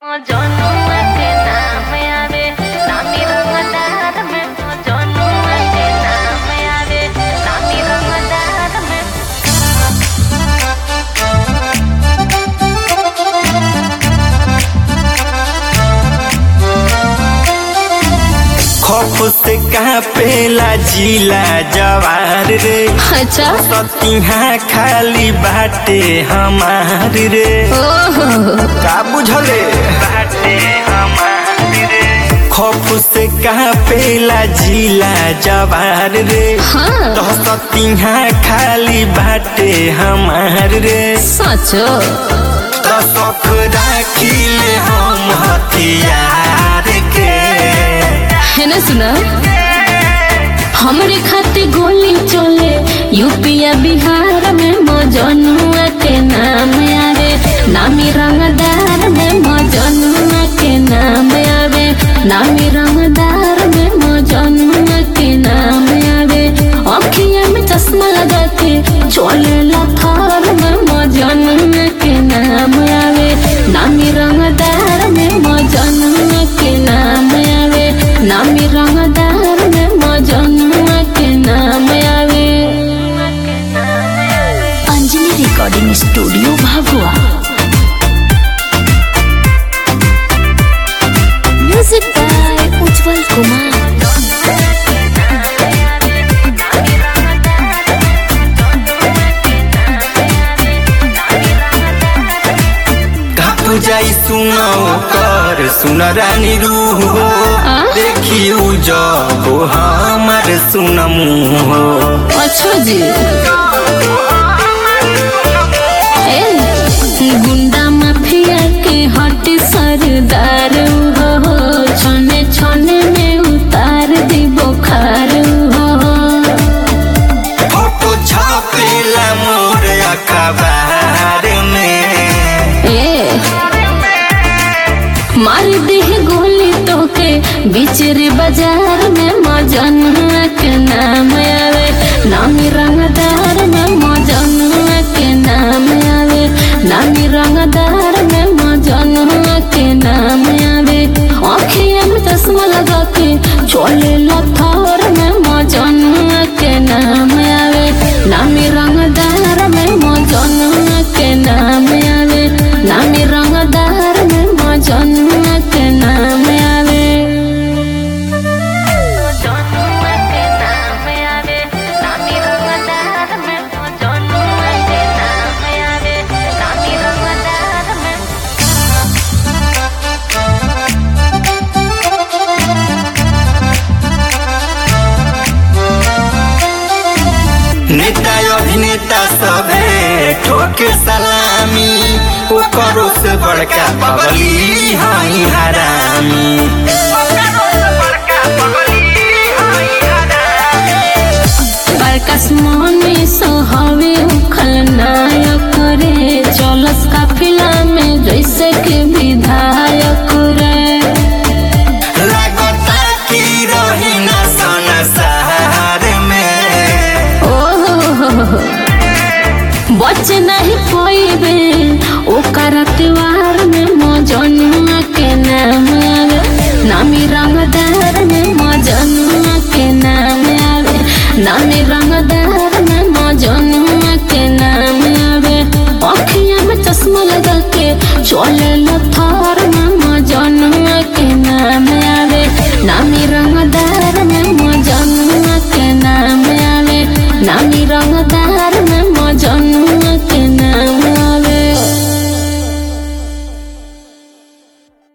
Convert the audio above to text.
जनुआ के नाम आवे नामी रंगदार में जनुआ के नाम आवे नामी रंगदार में खौफ से कापेला जिला जवार रे अच्छा सतिहा खाली बाटे हमार रे ओहो का बुझले बाटे हमार रे खौफ से कापेला जिला जवार रे हाँ तो सतिहा खाली बाटे हमार रे सचो तो शौक राखिले हम हथियार के है ना सुना हमरे खाते गोली चले यूपीया बिहार में मजनुआ के नाम आवे नामी रंगदार में मजनुआ के नाम आवे नामी रंगदार में मजनुआ के नाम आवे अखिया में चश्मा लगा के चले लथार में मजनुआ के नाम आवे नामी रंगदार में मजनुआ के नाम आवे नामी रंगदार में मजनुआ के नाम आवे Anjali recording studio Bhagua music by Ujjwal Kumar घाप जाई सुनो कर सुन रानी रूह हो आ? देखी जब हमार सुन मुँह हो अच्छा जी ए, गुंडा माफिया के हट सरदार हो छने छने में उतार दी बुखार हो फोटो छापेला मोर अखबार में ए मार दे गोली तो के बिचरे बाजार में मजनुआ के नाम आवे नामी रंगदार में मजनुआ के नाम आवे नामी रंगदार में मजनुआ के नाम आवे आँखिया में चश्मा लगा के चले लथार में मजनुआ के नाम आवे नामी रंगदार में मजनुआ के नाम आवे नामी रंगदार में मजनुआ के नाम आवे जनुआ के नाम आवे नामी रंगदार में जनुआ के नाम आवे नामी रंगदार में नेता अभिनेता सबे ठोके सलामी ओकरो से बड़का बगली हई हरामी बरकस मोनी सोहवे उखल नायक रे चलस काफिला में जैसे के विधायक रे लागता की रही ना संसार में ओहो बच नहीं पोइबे ओकर त्योहार में मजनुआ के नाम आवे नामी रंगदार में मजनुआ के नाम आवे नामी रंगदार में मजनुआ के नाम आवे अखिया में चश्मा लगा के चले लथार में मजनुआ के